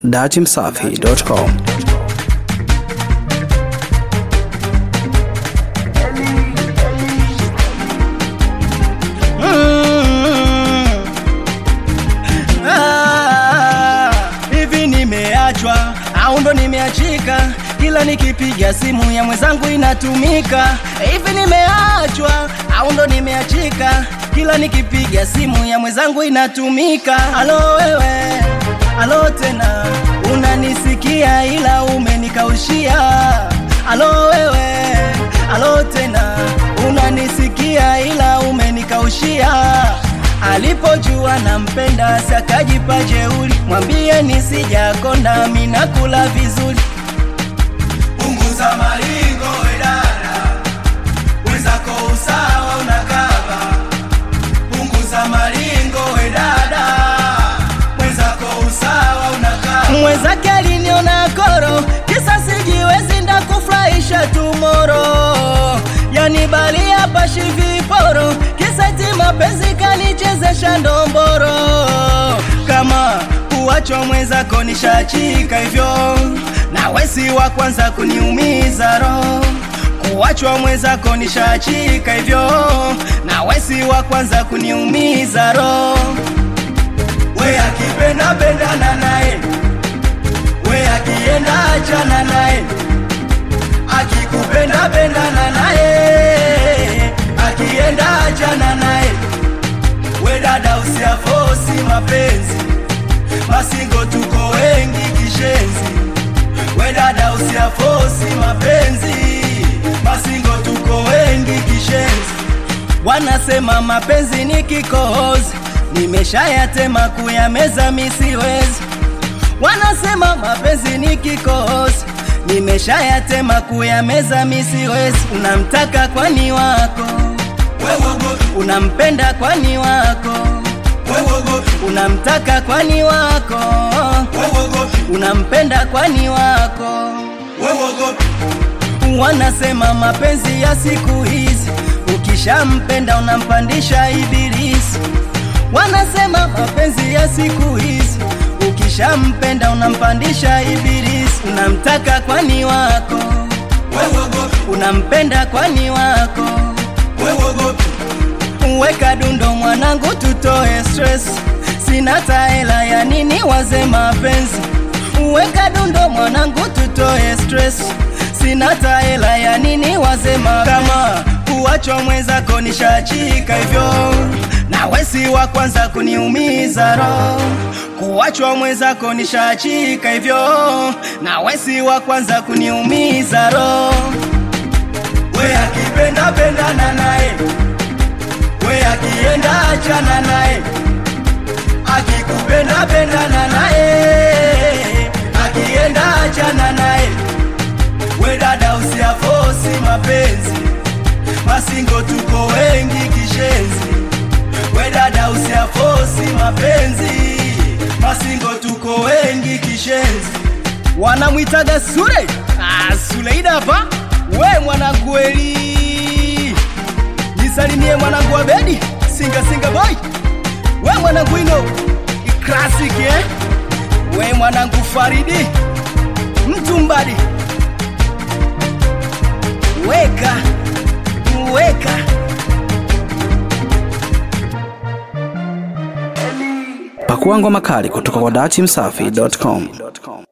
datimsafi.com Ah, hivi nimeachwa au ndo nimeachika kila nikipiga simu ya mwenzangu inatumika hivi nimeachwa au ndo nimeachika kila nikipiga simu ya mwenzangu inatumika alo wewe alo tena unanisikia ila umenikaushia alo wewe alo tena unanisikia ila umenikaushia alipojua nampenda sakajipa jeuri mwambie nisijakonda minakula vizuri punguza maringo wedada wenzako usawa unakaba punguza maringo wedada mwenzako usawa unakaba mwenzake aliniona koro kisa sijiwezi ndakufurahisha tumoro yani bali hapa shiviporo kisa ti mapenzi kanichezesha ndomboro kama kuwachwa mwenzako nishachika hivyo na wesi wa kwanza kuniumiza roho kuwachwa mwenzako nishachika hivyo na wesi wa kwanza kuniumiza roho we akipenda pendana naye we akienda achana naye akikupenda pendana naye akienda achana naye we dada usiafosi mapenzi masingo tuko wengi kishenzi we dada usiafosi mapenzi masingo tuko wengi kishenzi wanasema mapenzi ni kikohozi nimeshayatema kuyameza misiwezi wanasema mapenzi ni kikohozi nimeshayatema kuyameza misiwezi unamtaka kwani wako unampenda kwani wako unamtaka kwani wako unampenda kwani wako wanasema mapenzi ya siku hizi ukishampenda unampandisha ibilisi wanasema mapenzi ya siku hizi ukishampenda unampandisha ibilisi unamtaka kwani wako unampenda kwani wako weka dundo mwanangu tutoe stress sina taela ya nini waze mapenzi weka dundo mwanangu tutoe stress sina taela ya nini waze mapenzi kama kuwachwa mwenzako nishachika hivyo na wesi wa kwanza kuniumiza roho kuwachwa mwenzako nishachika hivyo na wesi wa kwanza kuniumiza roho we akipenda pendana naye we akienda achana naye akikupenda pendana naye akienda achana naye we dada usiafosi mapenzi masingo tuko wengi kishenzi we dada usiafosi mapenzi masingo tuko wengi kishenzi wanamwitaga sule ah, suleida hapa we mwanangu eli nisalimie mwanangu wa bedi singa singa boy we mwanangu ino classic eh? we mwanangu faridi mtumbadi weka weka pakua ngoma kali kutoka kwa datimsafi.com